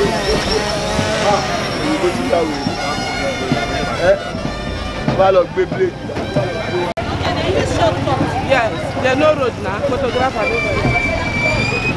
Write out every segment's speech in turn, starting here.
èyí tó ti yàwó ẹ bá lọ gbé bíléèdì. Yes, there no road now. Photographer no road.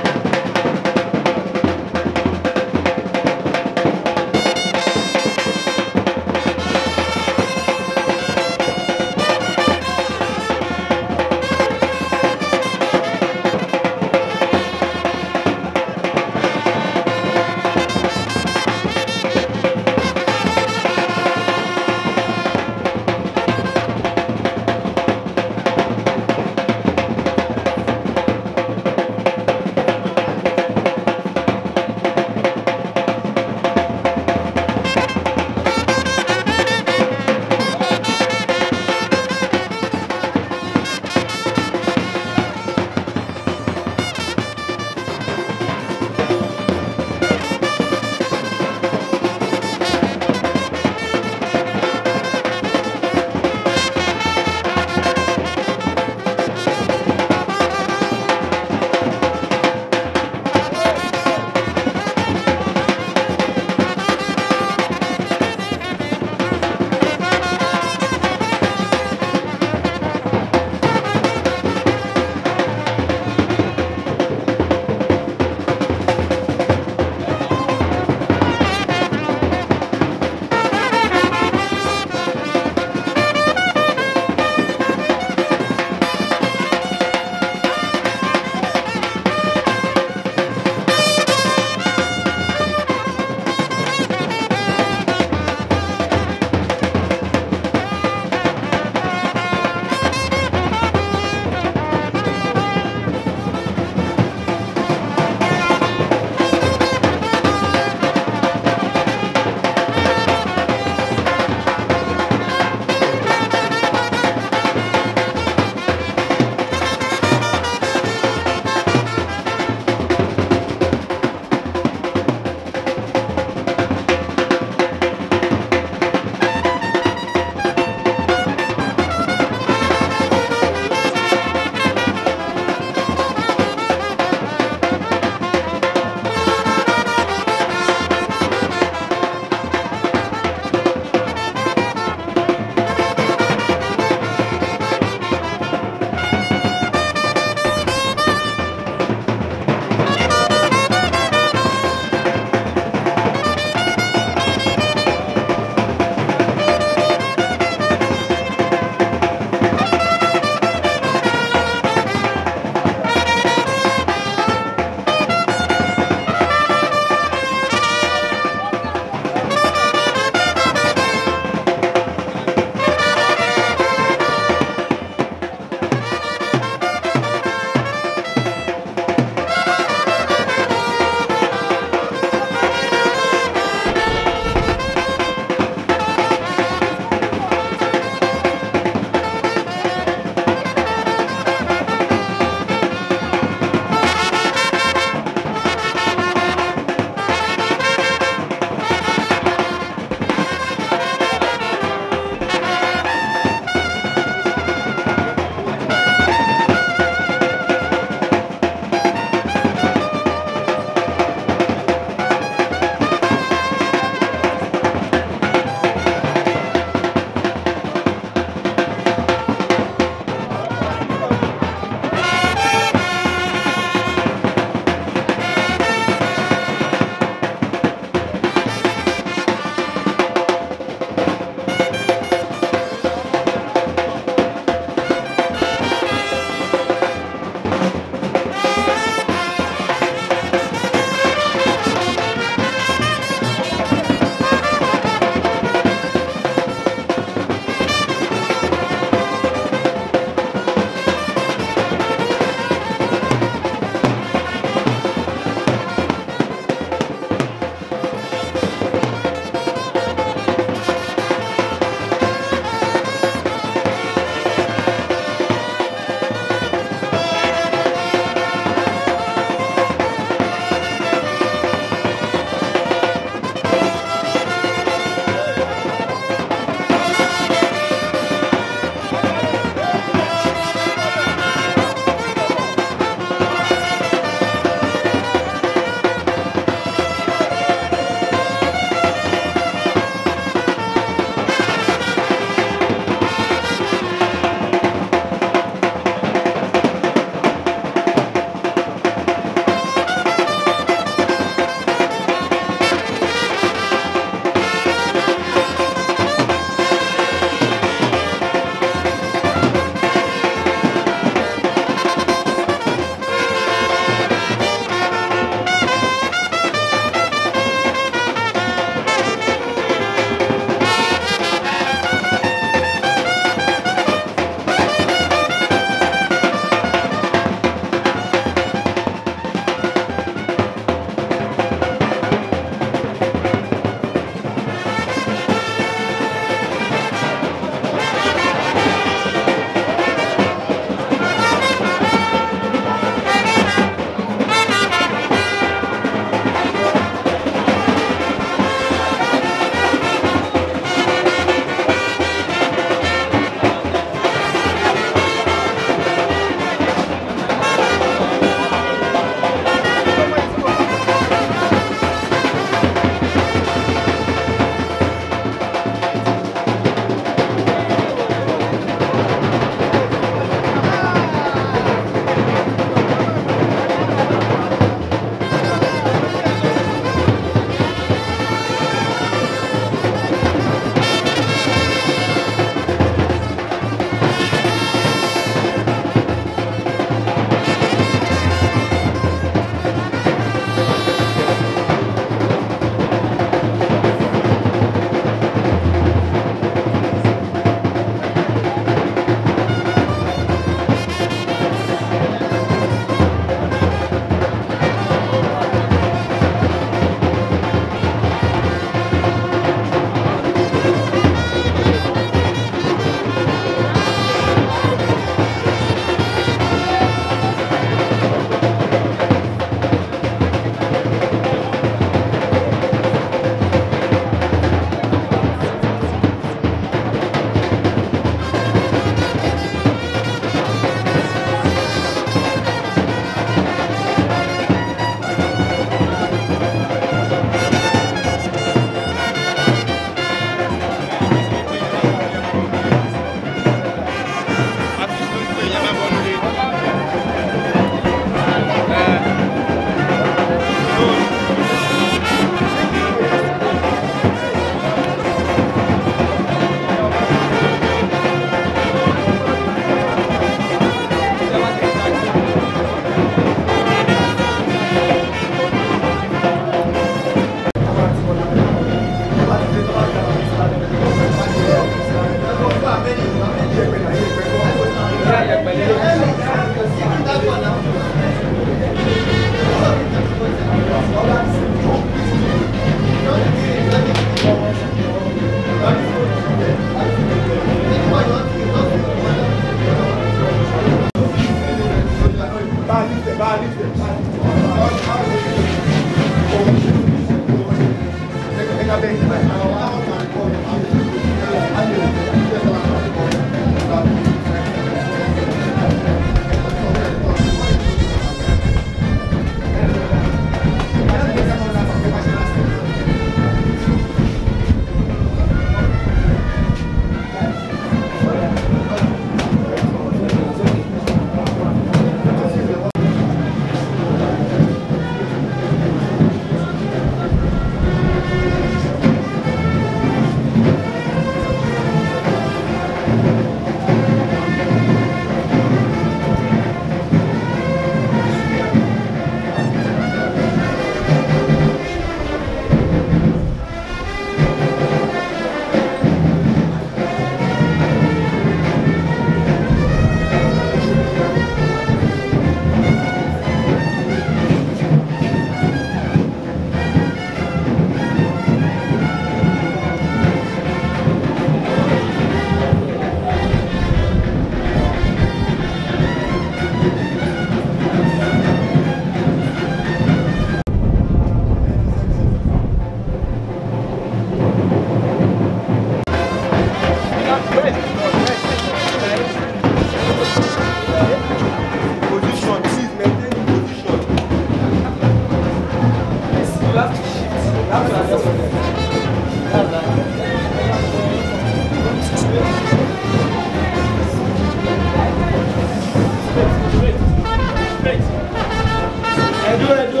ẹjọ́ ẹjọ́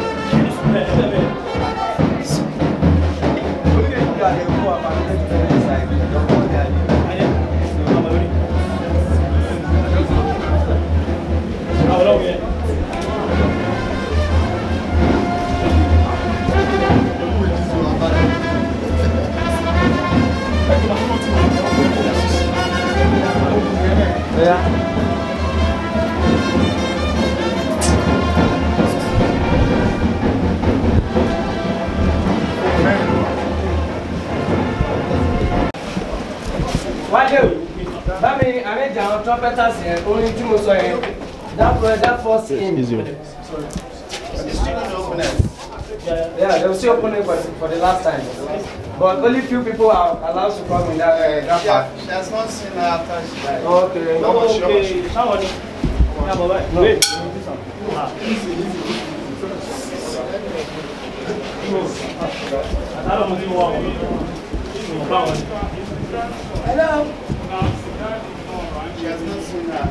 wájú bá mi arrange àwọn trumpeters yẹn orin tí mo sọ yẹn that first that first hymn. Yeah, they will still open it for, for the last time. But only few people are allowed to come in that, uh, that part. She has not seen her after she died. Okay. ok sáwọn ni ní àbọ̀ báyìí wait àtàlọ́ mo ti wọ àwọn ìmọ̀ bá wọn ni. She has not seen her.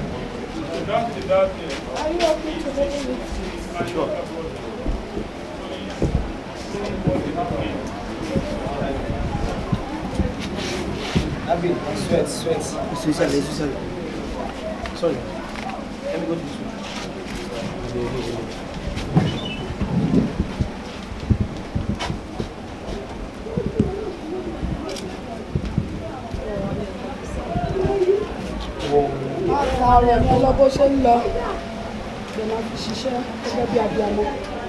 Abi, sweat, sweat. Especially, especially. Sorry. Let me go to this one. àtàrà ọ̀nà lọ bó ṣe ń lọ lè máa fi ṣiṣẹ́ gẹ́gẹ́ bí abiyamọ.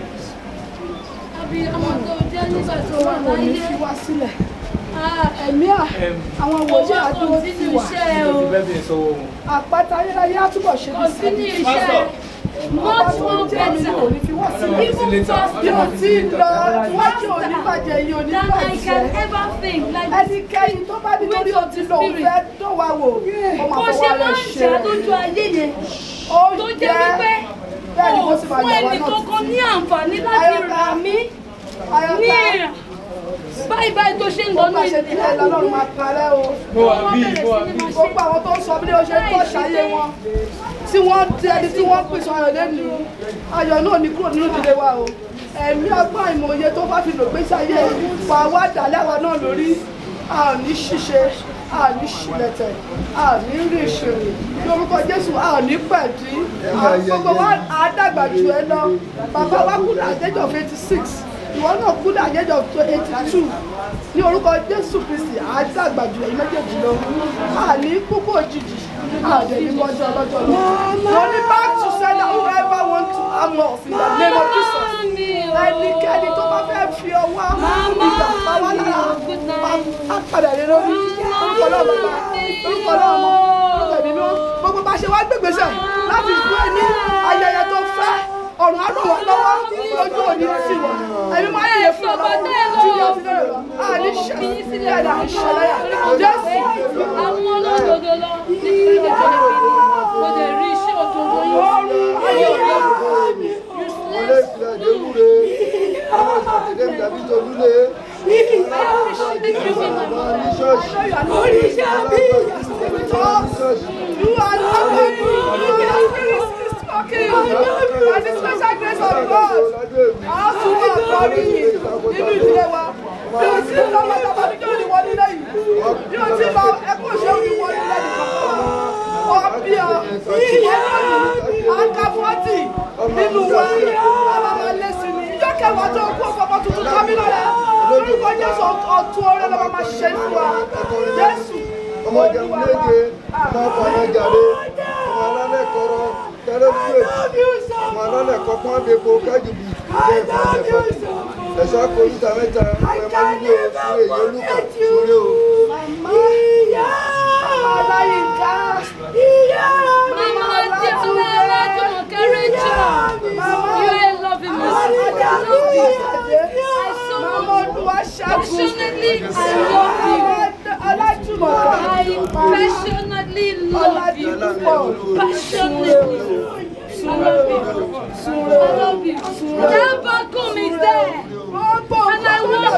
Abiyamọ tó jẹ́ nígbà tó wà Ọlọ́run ò ní láyé. fi wá sílẹ̀. Ah, Ẹ̀mí à àwọn wòlíì Owó àdúgbò kò ti sínú wà. iṣẹ́ o. Àpáta ayérayé á túbọ̀ ṣe Kò bí sínú sẹ́yìn. iṣẹ́. Much Ọba more tó jẹ́ mi better. kò ní fi wá sílẹ̀. Even faster Bí o ti ń lọ, iwájú òní bàjẹ́ yìí òní than I can bàjẹ́. ever think. Like this. Ẹnikẹ́ni tó bá nítorí o ti lò ó fẹ́ dán wa wò, ó máa Bó ṣe fọwọ́ máa rẹ̀ ń ṣe jà rẹ̀. lójú ayé yẹn. Ó Tó jẹ́ jẹ́ wípé bẹ́ẹ̀ ni kò mo sì máa fún yà wá ẹnì náà kankan ní títí. àǹfààní láti Ayọ̀ká. rà mí ní Ayọ̀ká. ìrà. Báyìí báyìí tó ṣe ń lọ Gbogbo ní àṣẹ tí ẹ lọ́lọ́run máa parẹ́ o. Gbogbo àwọn tó ń sọ bí ó ṣe ń tọ́ ṣayé wọn. Tí wọ́n di ẹni tí wọ́n pèsè ayọ̀ lẹ́nu. Ayọ̀ náà ní kúrò nínú ìdílé wa o. Ẹ̀mí ọgbọ́n ìmọ̀ye tó bá fi lò gbé sáyé wà wá dàlẹ́ àwa náà lórí. A ò ní ṣíṣe, a ò ní ṣìlẹ̀tẹ̀, a ò ní rí ìṣòro. Lórúkọ Jésù, a ò ní pẹ̀dí. Àwọn Gbogbo wa á dàgbà jù ẹ lọ. Bàbá wa kú ní àjẹjọ́ of eighty six ìwọ náà kú ní àjẹjọ eighty two ní orúkọ jésù kristi àádàgbàjù ẹ̀yin méjèèjì lọ àní kúkú òjijì àdé ní mọ́jọ́ ọlọ́jọ́ lọ. wọ́n ní back to sender whoever want to harm us in the name of jesus. ẹnikẹ́ni tó bá fẹ́ fi ọwọ́ ìgbà pa wá lára á padà lé lórí orúkọ náà bàbá orúkọ náà ọmọ orúkọ ẹ̀mí mímọ́ gbogbo bá ṣe wá gbégbèsè láti gbé ní ayẹyẹ tó fẹ́ ọ̀run á ràn wá lọ́wọ́ lójú òní sí wa ẹ̀mí máa ń yẹ fún ọ lọ́wọ́ tí yóò fi lọ́rọ̀ lọ àní ṣẹlẹ̀ àní ṣẹlẹ̀ jésù àwọn olódodo lọ ní kíkẹ́ tó lè fi mo lè rí iṣẹ́ òdodo yìí ayé òde Olé ìfilẹ̀ Adéwúre, àwọn ìpàdé ìdàbí Tolúlé, àwọn ní ṣọ́ọ̀ṣì, oríṣà bí you are not going to talking by the special grace of God a tún máa kọrí yìí nínú ìdílé wa bí o ti lọ bàtà bàbí kí o ní wọlé lẹ́yìn bí o ti lọ ẹkún òṣèlú ní wọlé lẹ́yìn ọ bí ọ ìyẹn lónìí àǹkà fọ́tì nínú wa a máa máa lé sí ni ìjọ kẹwàá tó kú ọ̀pọ̀ tuntun kámínà rẹ lórúkọ Jésù ọ̀tún ọ̀rẹ́ lọ́wọ́ máa ṣe fún wa Jésù ọmọ jẹun léje, ọmọ ọkọ̀ ọmọ jàre, ọmọ alálẹ̀ kọrọ, tẹ́lẹ̀ fúlẹ̀, ọmọ alálẹ̀ kọ́kọ́ àbẹ̀kọ kájùbù, jẹ́ ìfọ̀lẹ̀ fọ̀tì. Ẹ̀ṣọ́ akọ̀lùtà mẹ́ta, ọmọ ẹ̀mọ́ nílé o, fún èyí olúkà, sórí o. Ọláyínká Mama Adétúnlé Ọlájúmọ̀kẹ́ Rachel you are loving me Mama Olúwaṣẹ́gun passionately I love you Ọlájúmọ̀kẹ́ I passionately love you Ọládìpúpọ̀ passionately I love you I love you Dabakun is there Gbogbo and I want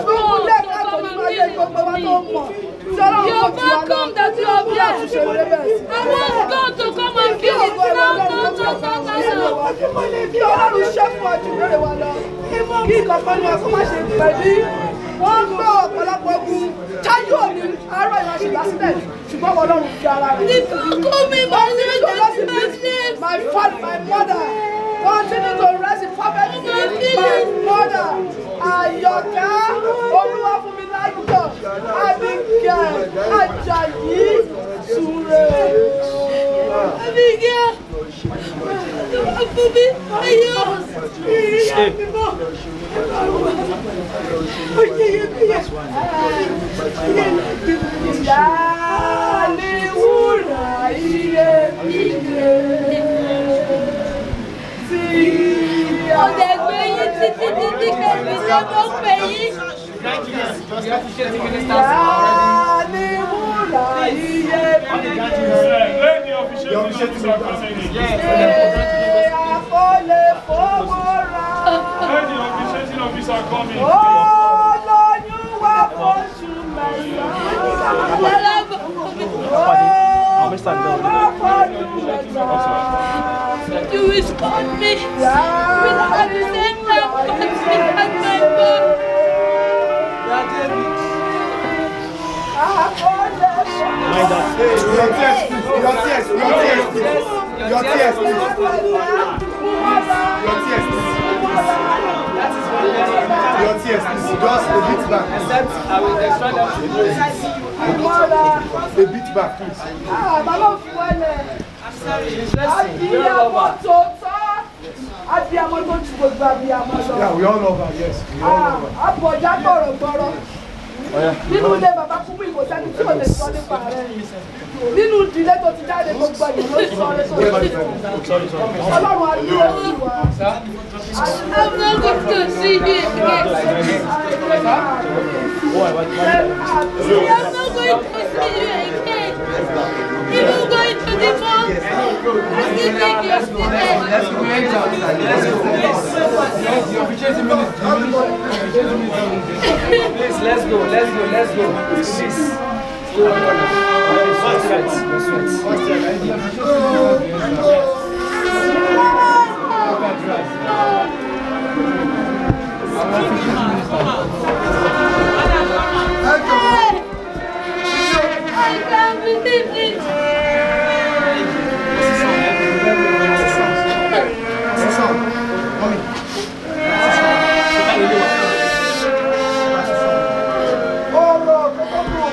àwọn tó mọ̀ tí ọlọ́run You're kò tí wá lọ welcome that you are bí àtúnṣe here. rere bẹ̀rẹ̀ sí. I want God to come and kí feel it ọ̀gbọ́n now, ọlọ́run now, tó now, tọ́ now, now, now. kí ọlọ́run ṣe fún ọjọ́ ìbéèrè wa lọ kí ìkọ̀kan ní ọkọ̀ má ṣe pẹ̀lú wọ́n gbọ́ ọ̀pọ̀lọpọ̀ ogun chájú òní àárọ̀ ìwà ṣe lásìlẹ̀ ṣùgbọ́n wọn lọ́run fi ara rẹ̀. Call me by name, that's my name. My father, my mother, continue to rest in perfect peace. My mother, Àyọ̀ká, Olúwa fún mi láyọ̀, Abigail, Ajayi, Súre. Abigail. Fumi, ayo. Ìyá ni wúrà iyebíye tí Ọ̀dẹ̀ gbé yín títí títí kẹ́mi ṣe mọ́ pé yín. Ìyá ni wúrà iyebíye. Let the official Àkọlé fowó ra. Let the officiating officer come in. Olóyún wá fóṣù mẹ́sàn-án. Alábọ̀. Oyún wá fóṣù mẹ́sàn-án. You will scorn me. Will at the same time cut me at my back. Àkọlé fowó Mind that. Your tears, please. Your tears, your tears, please. Your tears, please. Your tears, please. Your tears, please. Just a bit back. Except I will destroy them to A bit back, please. Àbálò fún ẹlẹ̀. Abiyamọ tó tọ́. Abiyamọ tó ju gbogbo abiyamọ lọ. Yeah, we all love her, yes. We all love her. Àbọ̀já gbọ̀rọ̀gbọ̀rọ̀. Nínú ilé bàbá kúkú ìbò sẹ́ni tí ò lè sọ nípa rẹ̀. Nínú ìdílé tó ti jáde gbogbo ẹ̀yìn ló sọ ọ́ lẹ́sọ̀ Ọlọ́run adúlé sí wa. I'm not going to see you again. I'm not going to see you again. Even going to the mall, I still think you're still there. Please, let's go, let's go, let's go. Please. I can't believe it. ọ̀rọ̀ kọ́kọ́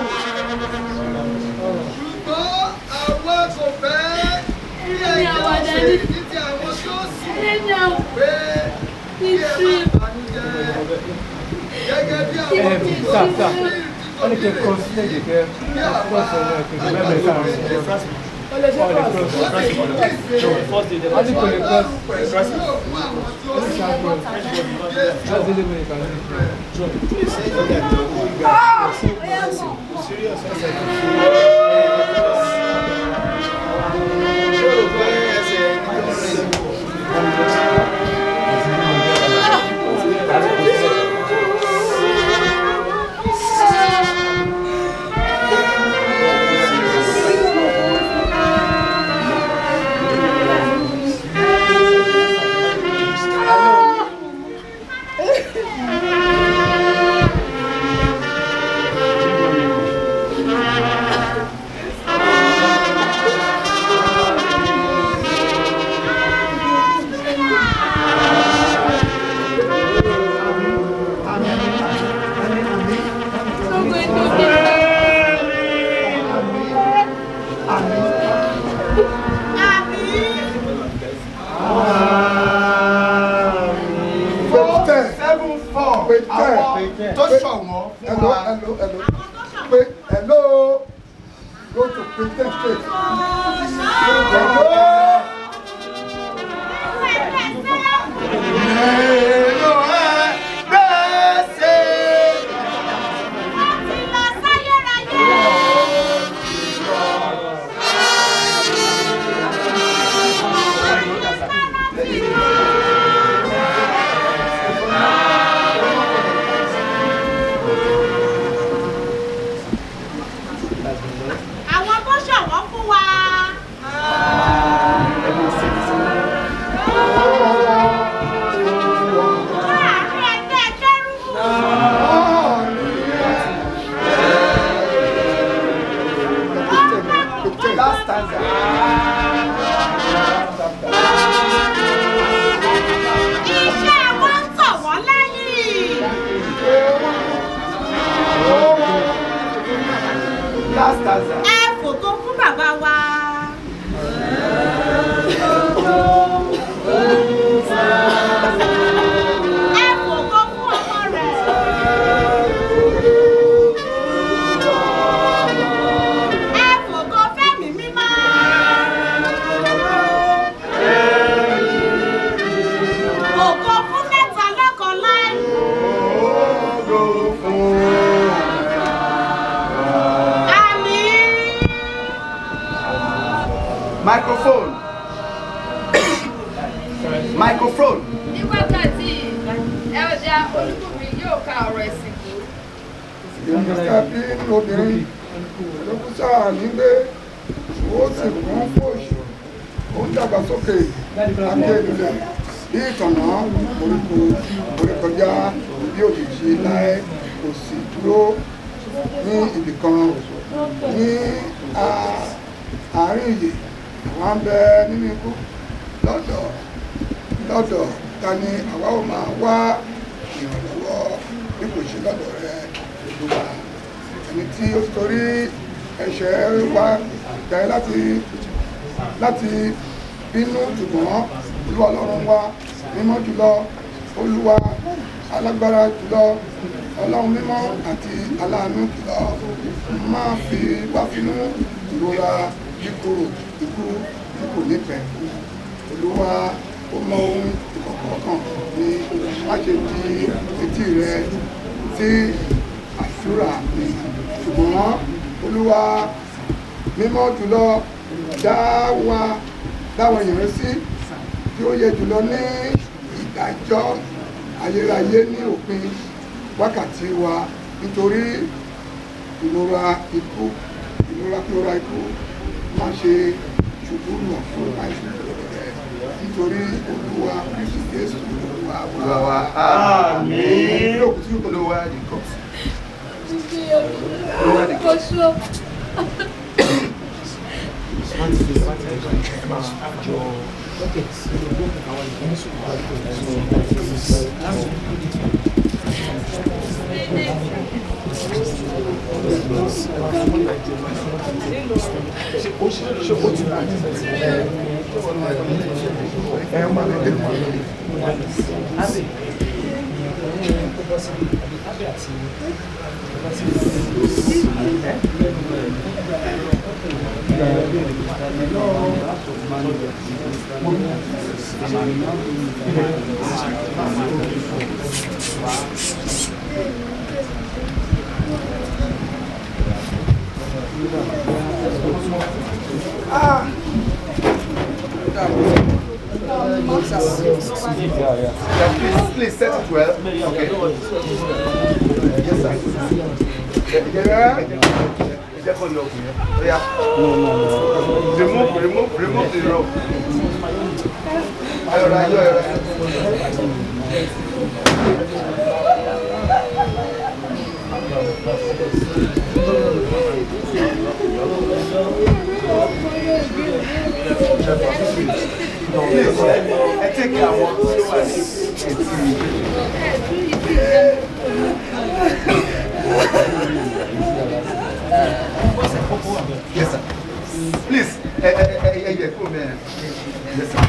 ṣùgbọ́n àwa kò fẹ́ kí Ní àwọn ẹ̀yà ṣe àdáni. ní ti àwọn tó sì Lẹ́yìn àwọn pé kí ẹ ìtì. má bànújẹ́ gẹ́gẹ́ bí àwọn tó sà, sà. Wọ́n ní kí n cross léde kẹ́ cross ọ̀rọ̀ ẹ̀kẹ́ kí bẹ́ẹ̀ bẹ́ẹ̀ sáà rẹ̀. Ó lè ṣe pọ̀ sí. Wọ́n ní kò lè cross. Just deliver it, can you? I'm going to be Four, ten. seven, four. Pé ten. Àwọn tó ṣọ̀wọ́n fún hello wa. hello hello pé hello go to pretend straight hello Èrò ẹ̀ gbèsè. Olúbùnmi yóò ka ọ̀rọ̀ ẹ̀sìn kù. ìrìnàjò bí nínú obìnrin ló kú sáà nígbé ó sì kún fòṣù ó ń dàgbàsókè akéèdúlẹ̀ bí ìtànà oríko oríkọjá bí òjijì láé kò sì dúró ní ibìkan ní a- àárín ìyè àwọn ń bẹ nínú ikú lọ́dọ̀ lọ́dọ̀ ta ni àwa ò máa wá ìrànlọ́wọ́ bí kò ṣe lọ́dọ̀ rẹ olúwa ẹni tí ó torí ẹ̀ṣẹ̀ wa jẹ́ láti láti bínú ṣùgbọ́n olúwa ọlọ́run wa mímọ́ jùlọ olúwa alágbára jùlọ ọlọ́run mímọ́ àti aláàánú jùlọ máa fi wá finú ìrora kíkorò ikú tí kò nífẹ̀ẹ́ olúwa ó mọ ohun ìkọ̀kọ̀ kan ní má ṣe di etí rẹ sí àdúrà mi ṣùgbọ́n olúwa mímọ́ jùlọ dá wa dáwọn èèyàn sí tí ó yẹ jùlọ ní ìdájọ́ ayérayé ní òpin wákàtí wa nítorí ìrora ikú ìrora ìrora ikú má ṣe ṣubú lọ fún àìsàn rẹ nítorí olúwa kristu jésù olúwa Olúwa wa, àmín. àmín. Olúwa nìkan. Kò ṣó. Ah. Yeah, please, please set it well. Okay. Yes, sir. Yeah. Jẹ́ kó lọ kùn yẹn. Ó yá. Remove, remove, remove the rope. Ayọ̀rọ̀ ayọ̀ ayọ̀. Please, ẹ take àwọn tó wà ní etí. Yes, sir. Please, ẹ ẹ ẹ ẹ yẹ kó mẹ́rin. Yes, sir.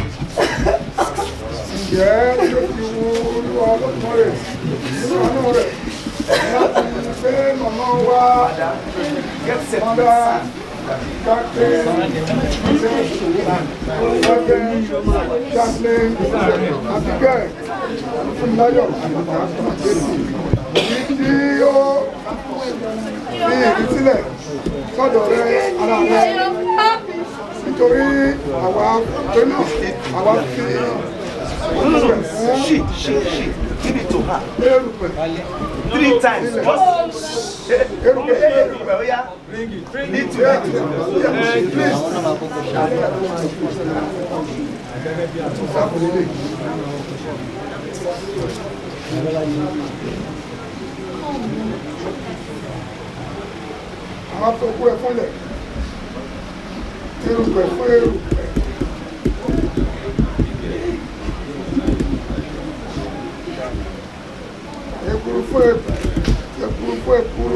ǹjẹ́ ló ti wo olúwa lọ́dún rẹ̀ nínú àánú rẹ̀ láti pé màmá wa Get set for mọ́dá the sun. kápẹ́ ṣẹ́gun chaplain àbíkẹ́ fúnláyọ̀ àjẹsí èyí tí ó fi ìrísílẹ̀ sọ́dọ̀ rẹ ara rẹ nítorí àwa pé náà àwa fi No, no, no. She, she, she. Give it to her. erùpẹ̀ Three times. Just. erùpẹ̀ Erùpẹ̀, ó yá. Need to, need to. àwọn afọkú ẹ fúnlẹ̀ erùpẹ̀ fún erùpẹ̀ ekuru fún ẹ̀pẹ̀ ekuru fún ekuru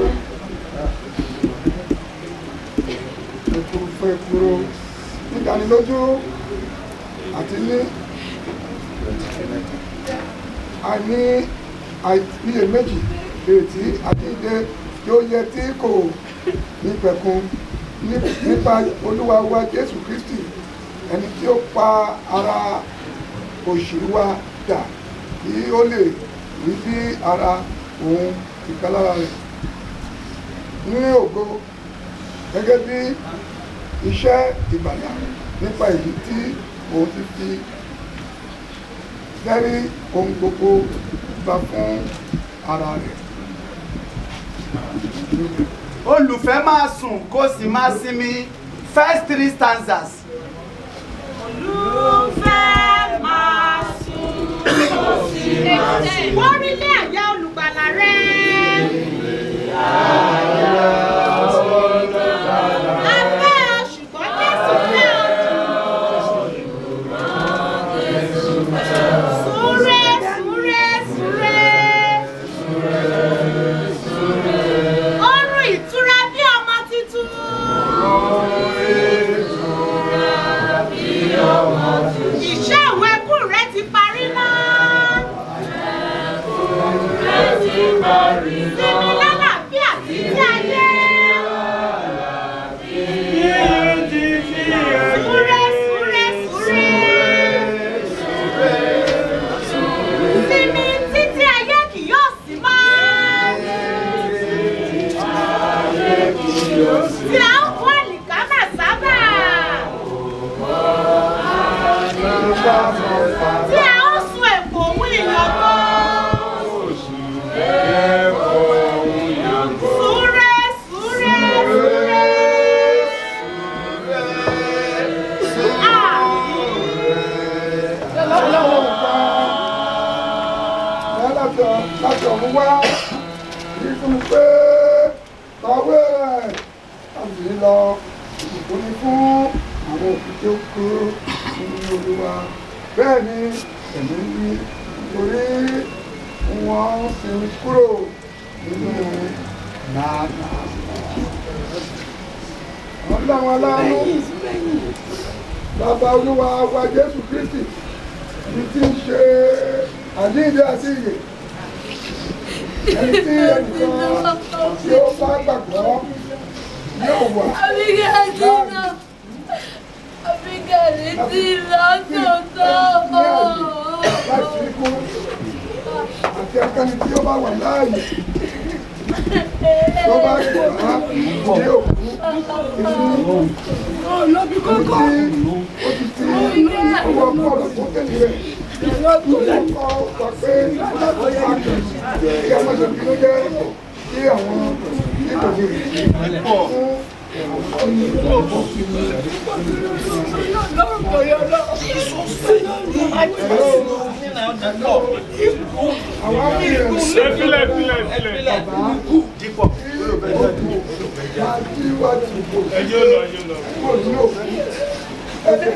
ekuru fún ekuru nídánilójú àti ní àní àìníyèméjì ìrètí àti ìdè tí ó yẹ tí kò ní pẹ̀kun ní- nípa olúwa wa jésù kristi ẹni tí ó pa ara òṣèlú wa dà kí ó lè rí bí ara òun ìkálára rẹ̀ ní ògo gẹ́gẹ́ bí iṣẹ́ ìgbàlà nípa èyí tí òun ti fi sẹ́rí ohun gbogbo tẹríba fún ara rẹ̀. olùfẹ́ máa sùn kó sì máa sinmi first three stanzas. Olùfẹ́ máa sùn kò sí máa sùn. Wọ́rílé àyà olùgbàlà rẹ̀. Afẹ́ ṣùgbọ́n Jésù fẹ́ ọdún. Súré súré súré. Orun ìtura bí ọmọ tuntun. Ìṣe ìwé ẹkún rẹ ti parí mọ́. Sinmi lálàáfíà títí ayé. Súré súré súré. Sinmi títí ayé kì yóò sí mọ́. Tí a ń kó àlìkámà sábà. Tí a ó sun èpò òun ìyànbọ̀. Súré súré súré. lálàjọ láti ọ̀run wá rí fún mi pé kọ̀wé rẹ̀ láti rí lọ ìbùkún ni fún àwọn òkú tí ó kú nínú olúwa bẹ́ẹ̀ ni èmi ń wí torí wọ́n sì ń kúrò nínú nàánà. ọlọ́run aláàánú bàbá olúwa wa jésù kristi ní tí ń ṣe àjíǹde àti ìyè ẹni tí ẹnìkan tí ó bá gbàgbọ́ yóò wà Abigail ti lọ. Abigail ti lọ tòótọ́. láti ikú àti akẹ́ni tí ó bá wà láàyè tó bá gbà á ní òkú inú ẹni tí ó ti fi owó ọkọ rẹ̀ tó kéde rẹ̀ ọkọ sọ pé kí ọmọ ṣe fi ló jẹ́ kí àwọn nítorí rẹ̀ fún àwọn amúyẹ̀ Ẹ̀fílẹ̀ ẹ̀fílẹ̀ ẹ̀fílẹ̀. dípọ̀ láti wájú ìbò Ẹjọ́ lọ ẹjọ́ lọ. kúrò ní òkú ẹsẹ̀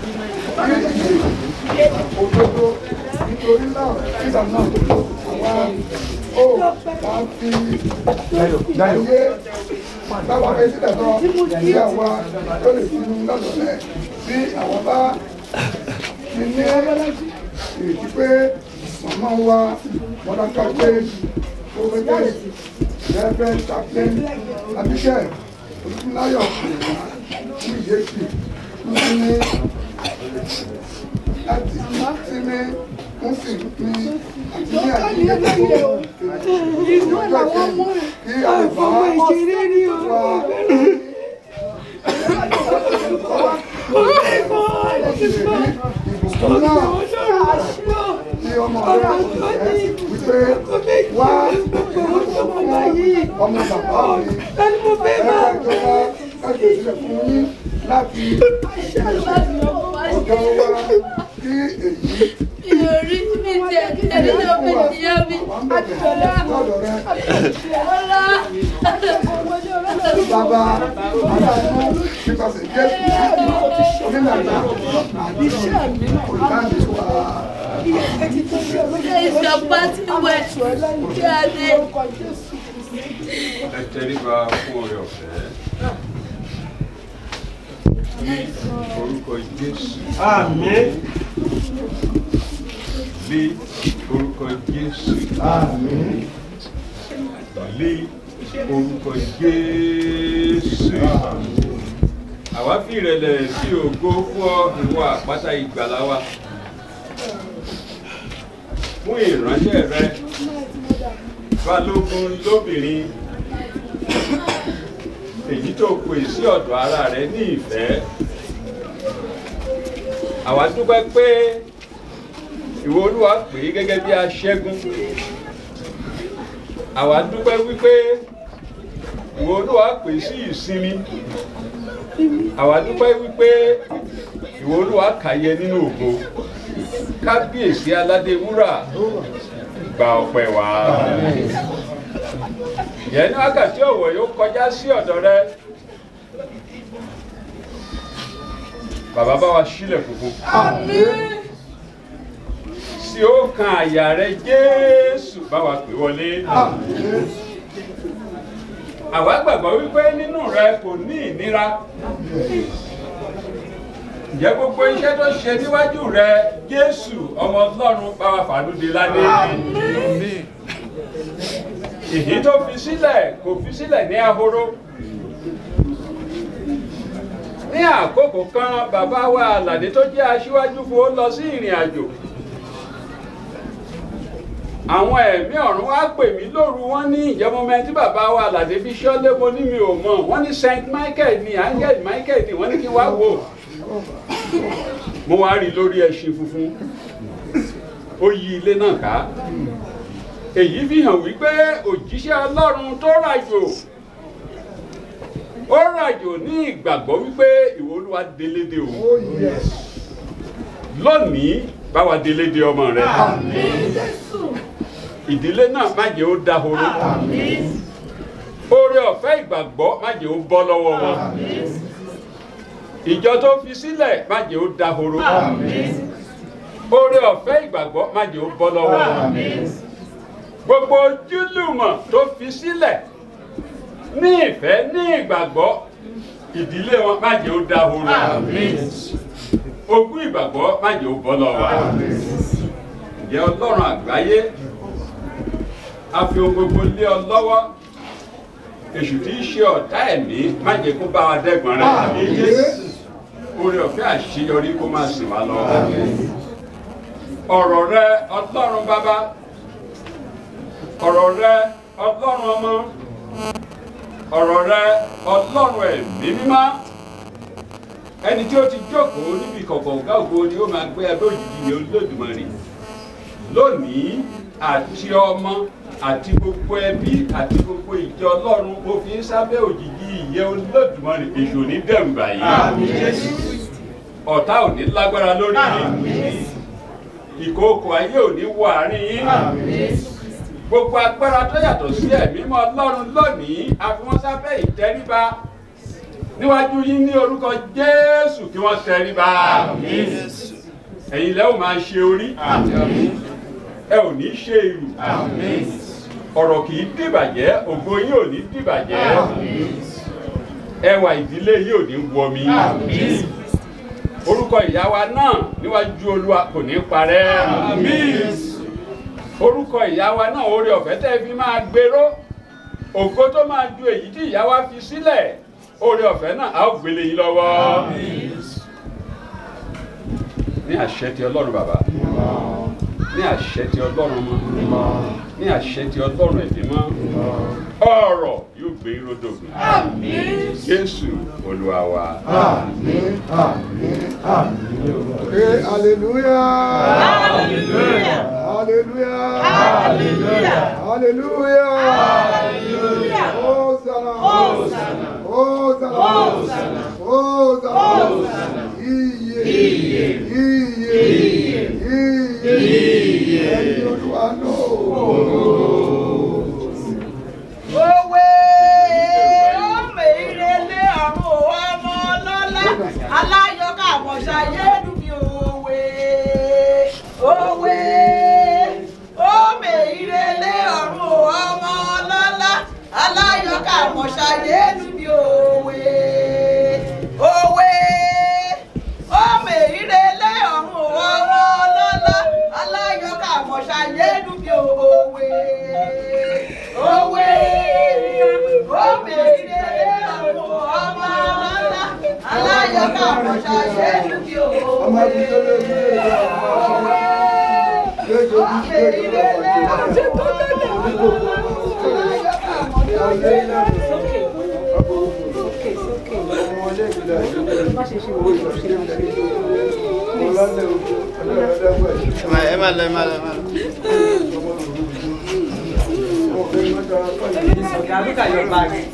ní òdodo nítorí náà nígbà náà àwa ó bá fi ayé báwa fẹ́ sílẹ̀ tán kí àwa tó lè finú lọ́dọ̀ọ́lẹ̀ bí àwọn bá ti ní ìrètí pé màmá wa mọ̀dáká pé ó fẹ́ tẹ̀ Reverend Chaplain Abigail Olúfúnláyọ̀ fún ìyẹ́sì fún ní láti sí ní fún sí ní àti ní àjíyẹ gbogbo ìlú làwọn mú kí àlùfáà wà ìbùkún náà tí ọmọ rẹ̀ ẹ̀ wípé wá ọmọ bàbá mi ẹ̀ka ìjọba láti ìṣẹ̀lẹ̀ fún yín láti ọ̀dọ̀ wa kí èyí Ìyọrí mi jẹ ẹni tó fi ìyá mi. lọ́dọ̀ rẹ̀ Ọlá. bàbá aláàánú nípasẹ̀ jésù onílànà àti olùdáǹdè wa. Ìjọba ti wẹ̀ kí a lè. ẹ tẹríba fún oore ọ̀fẹ́ ní orúkọ jésù àmín ní orúkọ jésù àmín ní orúkọ jésù àwa fi ìrẹ̀lẹ̀ sí ògo fún ọ ìwọ àpáta ìgbàlà wa fún ìránṣẹ́ rẹ balógun lóbìnrin èyí tó pè sí ọ̀dọ̀ ara rẹ ní ìfẹ́ àwa dúpẹ́ pé ìwọ olúwa pè é gẹ́gẹ́ bí aṣẹ́gun àwa dúpẹ́ wípé ìwọ olúwa pè é sí ìsinmi àwa dúpẹ́ wípé ìwọ olúwa kàyẹ nínú ògo kábíyèsí aládé wúrà gba ọpẹ́ wa yẹn ní wákàtí ọ̀wọ̀ yóò kọjá sí ọ̀dọ̀ rẹ bàbá bá wa sílẹ̀ funfun sí ó kan àyà rẹ jésù bá wa pè wọlé àwa gbàgbọ́ wípé nínú rẹ kò ní ìnira ǹjẹ́ gbogbo iṣẹ́ tó ṣe níwájú rẹ jésù ọmọ ọlọ́run bá wa fàánú de ládé ìhín tó fi sílẹ̀ kò fi sílẹ̀ ní ahoro ní àkókò kan bàbá wa àlàdé tó jẹ́ aṣíwájú fún ó lọ sí ìrìn àjò àwọn ẹ̀mí ọ̀run wá pè mí lóru wọn ní ìjẹ́mọ́mẹ́ tí bàbá wa àlàdé fi ṣọ́lé mo ní mi ò mọ̀ wọ́n ní saint michael ní angel michael ní wọ́n ní kí n wá wò mo wá rí i lórí ẹṣin funfun ó yí ilé náà ká èyí fi hàn wípé òjíṣẹ́ ọlọ́run tó ràjò ó ràjò ní ìgbàgbọ́ wípé ìwọ olúwa délédé o lónìí báwa délédé ọmọ rẹ ìdílé náà má jẹ́ ó dahoro oore ọ̀fẹ́ ìgbàgbọ́ má jẹ́ ó bọ́ lọ́wọ́ wọn ìjọ tó fi sílẹ̀ má jẹ́ ó dahoro oore ọ̀fẹ́ ìgbàgbọ́ má jẹ́ ó bọ́ lọ́wọ́ wọn gbogbo ojúlùmọ̀ tó fi sílẹ̀ ní ìfẹ́ ní ìgbàgbọ́ ìdílé wọn má jẹ́ ó dahoro ogún ìgbàgbọ́ má jẹ́ ó bọ́ lọ́wọ́ ǹjẹ́ ọlọ́run àgbáyé a fi ohun gbogbo lé ọ lọ́wọ́ èṣù tí í ṣe ọ̀tá ẹ̀mí má jẹ́ kó bá wa dẹ́gbọ̀n rẹ̀ oore ọ̀fẹ́ àṣeyọrí kó máa sìn wá lọ ọ̀rọ̀ rẹ ọlọ́run bàbá ọ̀rọ̀ rẹ ọlọ́run ọmọ ọ̀rọ̀ rẹ ọlọ́run ẹ̀mí mímọ́ ẹni tí ó ti jókòó níbi ìkọ̀kọ̀ ọ̀gá ògo ni ó máa gbé ẹgbẹ́ òjijì ní olódùmarè lónìí àti ọmọ àti gbogbo ẹbí àti gbogbo ìjọ ọlọ́run mo fi ń sábẹ́ òjijì ìyẹ́ olódùmarè èṣù ní dẹ̀mbà yìí ọ̀tá ò ní lágbára lórí yìí ìkookò ayé ò ní wọ àárín yín gbogbo agbára tó yàtọ̀ sí ẹ̀mí mọ́ ọlọ́run lónìí a fi wọ́n sábẹ́ ìtẹríba níwájú yín ní orúkọ jésù kí wọ́n tẹríba ẹ̀yin lẹ́wọ̀n máa ṣe orí ẹ ò ní ṣe ìrù ọ̀rọ̀ kì í dìbàjẹ́ ògo yín ò ní dìbàjẹ́ ẹwà ìdílé yín ò ní wọmi orúkọ ìyá wa náà níwájú olúwa kò ní parẹ́ orúkọ ìyá wa náà oore ọ̀fẹ́ tẹ́ fi máa gbèrò ògo tó máa ju èyí tí ìyá wa fi sílẹ̀ oore ọ̀fẹ́ náà a ó gbélé yín lọ́wọ́ ní àṣẹ ti ọlọ́run bàbá ní àṣẹ ti ọlọ́run mọ́ ní àṣẹ ti ọlọ́run ẹ̀mí mọ́ ọ̀rọ̀ yóò gbé irodògùn jésù olúwa wa. Àmín, àmín, àmín. Hey, hallelujah. Hallelujah. Hallelujah. Hallelujah. Hallelujah. Hallelujah. Hosanna. Hosanna. Hosanna. Hosanna. Hosanna. Iye. Iye. Iye. Iye. Iye. Ẹni olúwa náà. Òwe ọmọ ìrẹ̀lẹ̀ ọ̀run ọmọ ọlọ́lá aláyọ̀ká àmọ̀ṣayé dùbí òwe. Òwe ọmọ ìrẹ̀lẹ̀ ọ̀run ọmọ ọlọ́lá aláyọ̀ká àmọ̀ṣayé dùbí òwe. Òwe ọmọ ìrẹ̀lẹ̀ ọ̀run ọmọ ọlọ́lá aláyọ̀ká àmọ̀ṣayé dùbí òwe. Òwe òwe ìrẹ̀lẹ̀ ọ̀run ọmọ ọlọ́lá aláyọ̀ká àmọ̀ṣayé dùbí Ọmọ òwe. ẹbí tó lé ní èdè ọmọ ọmọ. Léjò bí léjò lọ́pọ̀ ẹ má má lọ ẹ má lọ ẹ má lọ. ọ̀gá lókà yọ báàgì.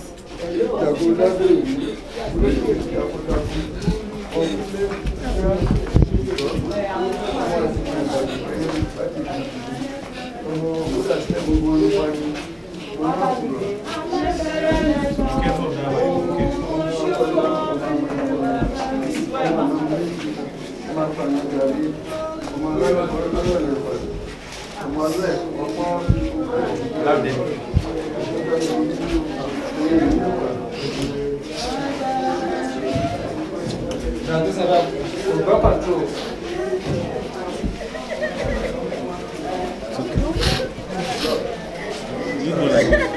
Now this is about control control. You go like this.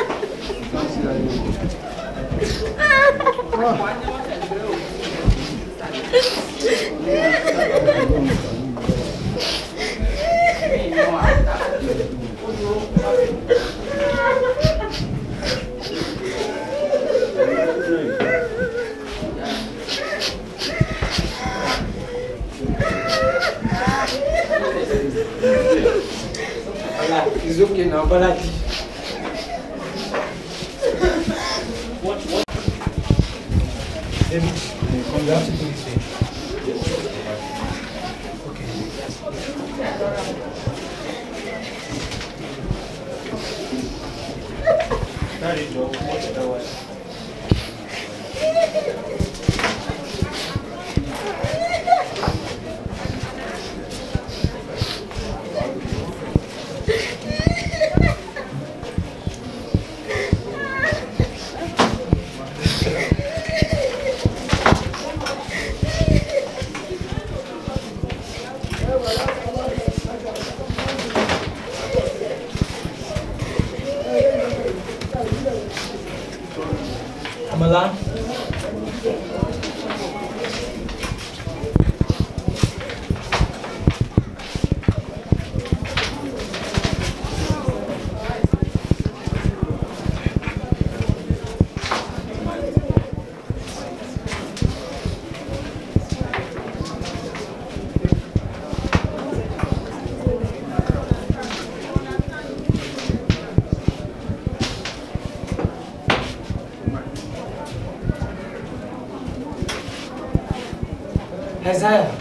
Ola, it's okay now, Balaji. Watch, watch. David, come, you have to do this way. Okay. That is your watch that way. Amala. Isaiah.